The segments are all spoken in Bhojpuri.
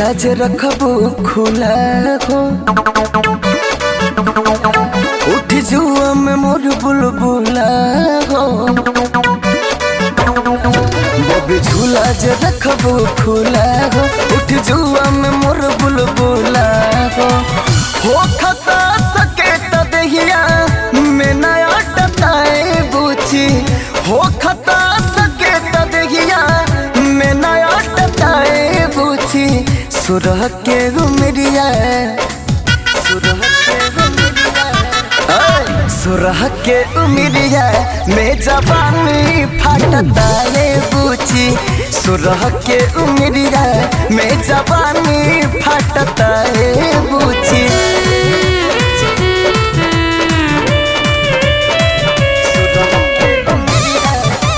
झूला जे रखबो खुला हो उठ जुआ में मोर बुलबुला हो बबी झूला जे रखबो खुला हो उठ जुआ में मोर बुलबुला हो हो खता सके त दहिया में नया टटाए बुची हो खता सके त दहिया में नया टटाए बुची सुरह के गुमरिया सुरह के गुमरिया ऐ, सुरह के उमिरिया में जवानी फाटता रे बुची सुरह के उमिरिया में जवानी फाटता रे बुची सुरह के उमिरिया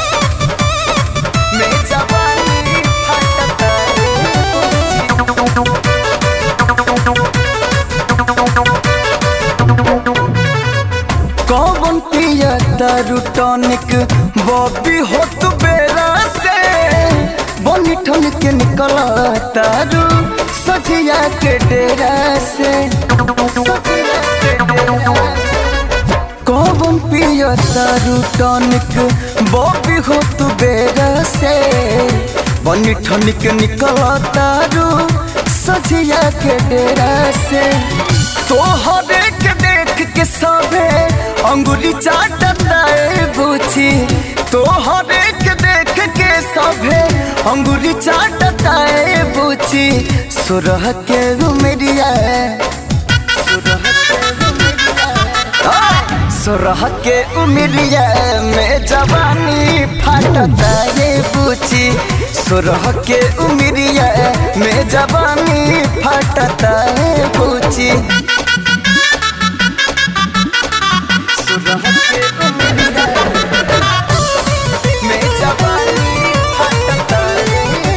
में जवानी फाटता रे बुची। कौन पिया दारू टॉनिक बॉबी हो तू बेरा से बनी ठन के निकला तारू सजिया के डेरा से सजिया के डेरा से। कौन पिया दारू टॉनिक बॉबी हो तू बेरा से बनी ठन के निकला तारू सजिया के डेरा से तोहरे के देख के सबे अंगुली चाटता है बुची तोहरे के देख के सबे अंगुली चाटता है बुची सुरह के गुमरिया सुरह के गुमरिया आ, सुरह के उमरिया में जवानी फाटता है बुची सुरह के उमरिया में जवानी फाटता है बुची सुरह के उमरिया में जवानी फाटता है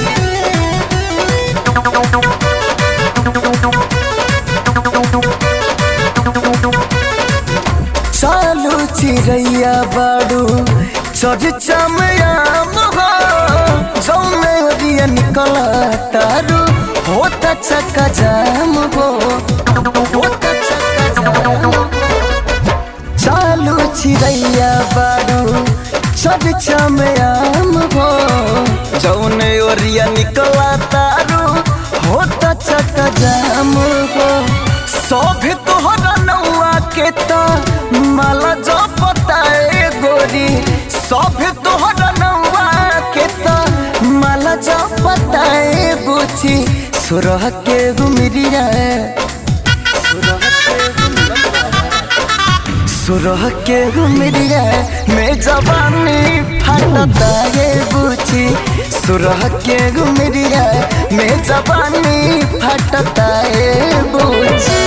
चालू चिड़ैया बाड़ू चर्चा में आम हो जौने ओरिया निकल तारू होता चक्का जाम हो होता चक्का जाम हो। चालू चिड़ैया बाड़ू चर्चा में आम हो जौने ओरिया निकल तारू होता चक्का जाम हो सब तोहरा नौआ के ता माला जो पताए गोरी सब तोहरा नौआ के ता माला जो पताए बुची सुरह के गुमरिया सुरह के गुमरिया सुरह के गुमरिया में जवानी फाटता है बुची सुरह के गुमरिया में जवानी फाटता है बुची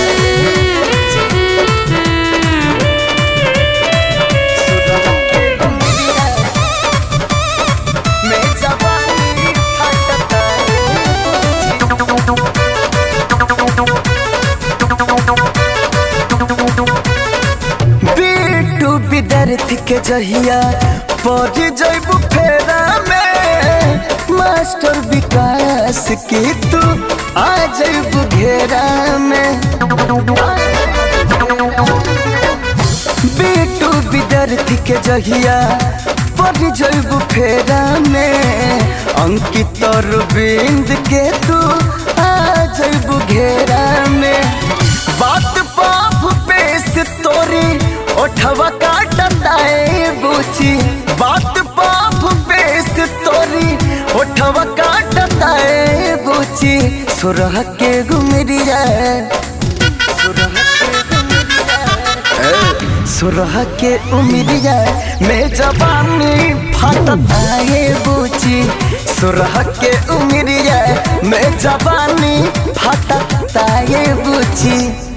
सुरह के गुमरिया में जवानी फाटता बीटू विद्यार्थी के जहिया पढ़ जैबू फेरा में मास्टर विकास की तू आ जैबू घेरा में बीटू विद्यार्थी के जहिया पढ़ जैबू फेरा में अंकित अरविंद के तू आ जैबू घेरा में बात पाप पेश तोरी ओठवा काटता है बुची बात पाप पेश तोरी ओठवा काटता है बुची सुरह के गुमरिया सुरह के गुमरिया ए, सुरह के उमरिया में जवानी फाटता है बुची सुरह के उमरिया में जवानी फाटता है बुची